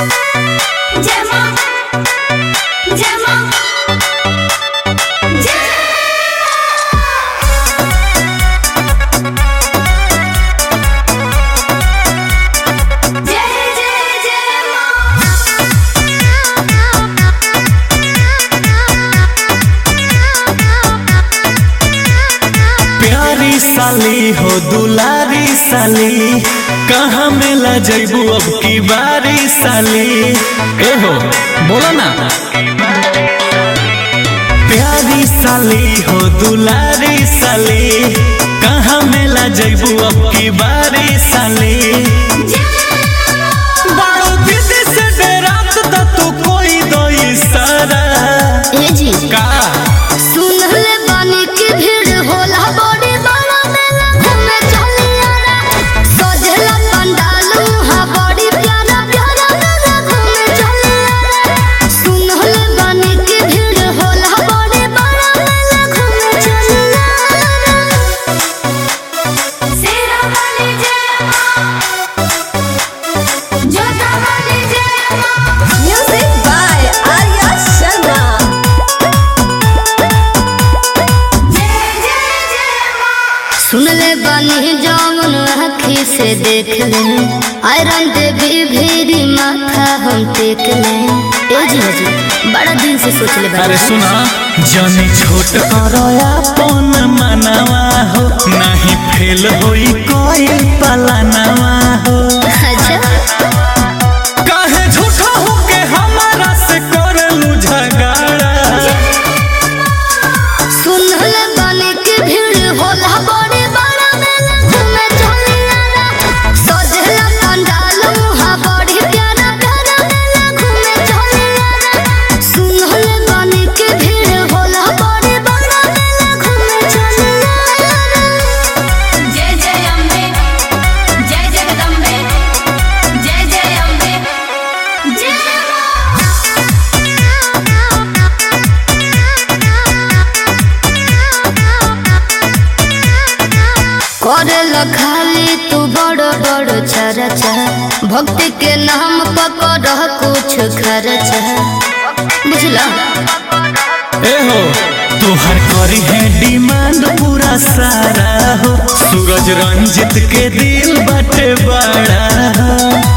जय मां जय मां जय जय जय जय प्यारी साली हो दुलारी साली कहाँ मिला जैबू अब की बारी साली ए हो बोला ना प्यारी साली हो दुलारी साली कहाँ मिला जैबू अब की बारी साली बड़ो दीदी से डरात त तू कोई दो इशारा ए जी का सुनले बानी की भीड़ होला बड़ी बड़ा मेला घूमे चलियारा सजला पंडाल हा बड़ी प्यारा प्यारा मेला घूमे चलियारा सुनले बानी की भीड़ होला बड़ी बड़ा मेला घूमे चलियारा सेरा वाली जय मां जोता वाली जय मां म्यूजिक बाय आर्या शर्मा जय जय जय मां सुनले बानी जौन आँखी से देख ले आयरन देवी भीरी माथा हम टेक ले ए जी हजी बड़ा दिन से सोच ले अरे सुना जानी छोट करया पन मनवा हो नहीं फेल होई कोई पलनवा हो अच्छा काहे झूठा हो के हमारा से करलू झगड़ा सुनले बानी की भीड़ होला बड़ी बड़ा मेला घूमे चलियारा सजला पंडाल हा बड़ी प्यारा प्यारा मेला घूमे चलियारा सुनले बानी की भीड़ होला बड़ी बड़ा मेला घूमे चलियारा जय जय अम्बे जय जगदम्बे जय जय अम्बे जय मां करल खाली तू बड़ बड़ चरचा भक्ति के नाम पकड़ कुछ खर्चा बुझला ए हो तोहर करी है डिमांड पूरा सारा हो सूरज रंजित के दिल बटे बड़ा हो